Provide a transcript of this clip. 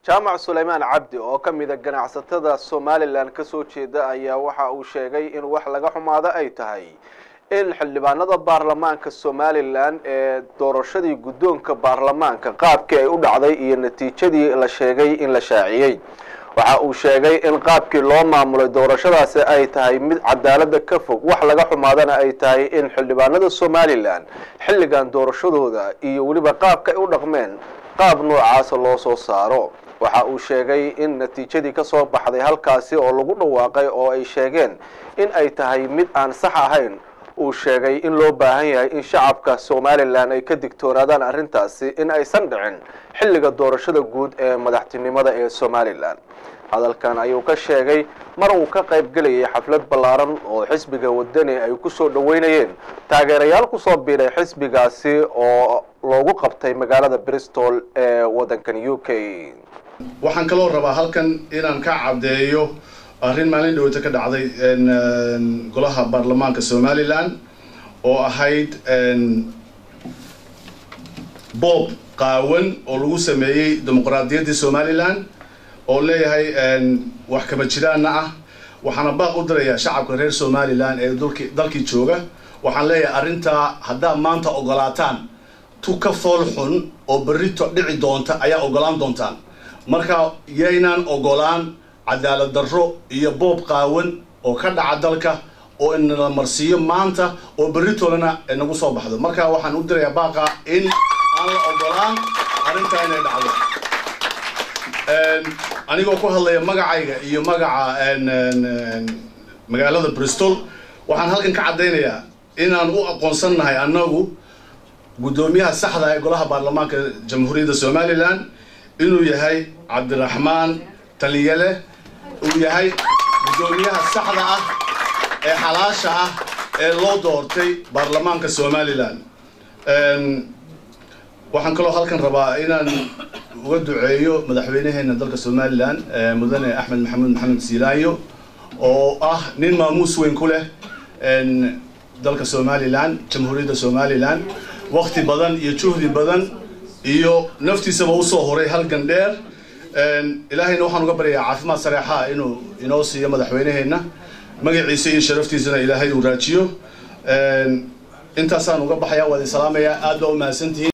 jaamac sulaymaan cabdi oo ka mida ganacsatada somalilan kasoo jeeda ayaa waxa uu sheegay in wax laga xumaado ay tahay in xildhibaanada baarlamaanka somalilan ee doorashadii guddoonka baarlamaanka qaabkii ay u dhacday iyo natiijadii la sheegay in la shaaciyey waxa uu sheegay in qaabkii loo maamulay doorashadaasi ay tahay mid cadaalada ka fog wax laga xumaadana ay tahay in xildhibaanada somalilan xilligan doorashadooda iyo weliba qaabka ay u dhaqmeen qaab noocaasa loo soo saaro waxa uu sheegay in natiijadii ka soo baxday halkaasi oo lagu dhawaaqay oo ay sheegeen in ay tahay mid aan sax ahayn uu sheegay in loo baahan yahay in shacabka somalilan ay ka digtoonaadaan arrintaasi in aysan dhicin xilliga doorashada guud ee madaxtinimada ee somalilan hadalkan ayuu ka sheegay mar uu ka qayb gelayay xaflad ballaaran oo xisbiga wadani ay kusoo dhaweynayeen taageerayaal kusoo biiray xisbigaasi oo loogu qabtay magaalada bristol ee waddankan u k waxaan kaloo rabaa halkan inaan ka caddeeyo arrin maalin dhaweyta ka dhacday golaha baarlamaanka somalilan oo ahayd boob qaawan oo lagu sameeyey dimuqraadiyaddii somalilan oo leeyahay wax kama jiraana ah waxaana baaq u dirayaa shacabka reer somalilan ee dulki dalkii jooga waxaan leeyahay arrintaa haddaad maanta ogolaataan tu ka fool xun oo berrito dhici doonta ayaa ogolaan doontaan marka yaynaan ogolaan cadaalad darro iyo boob qaawan oo ka dhaca dalka oo inala marsiiyo maanta oo berritolana nagu soo baxdo marka waxaan u dirayaa baaqa in aan la ogolaan arrintaa inay dhacdo anigoo ku hadlaya magacayga iyo magaca magaalada bristol waxaan halkan ka caddaynayaa inaan u aqoonsannahay annagu guddoomiyaha saxda ee golaha baarlamaanka jamhuuriyadda somalilan inuu yahay cabdiraxmaan taliyale uu yahay guddoomiyaha saxda ah ee xalaasha ah ee loo doortay baarlamaanka somalilan waxaan kaloo halkan rabaa inaan uga duceeyo madaxweynaheena dalka somalilan mudane axmed maxamuud maxamed siilaayo oo ah nin maamuus weyn ku leh dalka somalilan jamhuuriyadda somalilan wakti badan iyo juhdi badan iyo naftiisaba usoo horay halgan dheer ilaahayna waxaan uga baryayaa caafimaad sareexaa inuu inoo siiyo madaxweyneheenna magaciisa iyo sharaftiisana ilaahay uu raajiyo intaasaan uga baxayaa waa idin salaamayaa aad baa u mahadsantihiin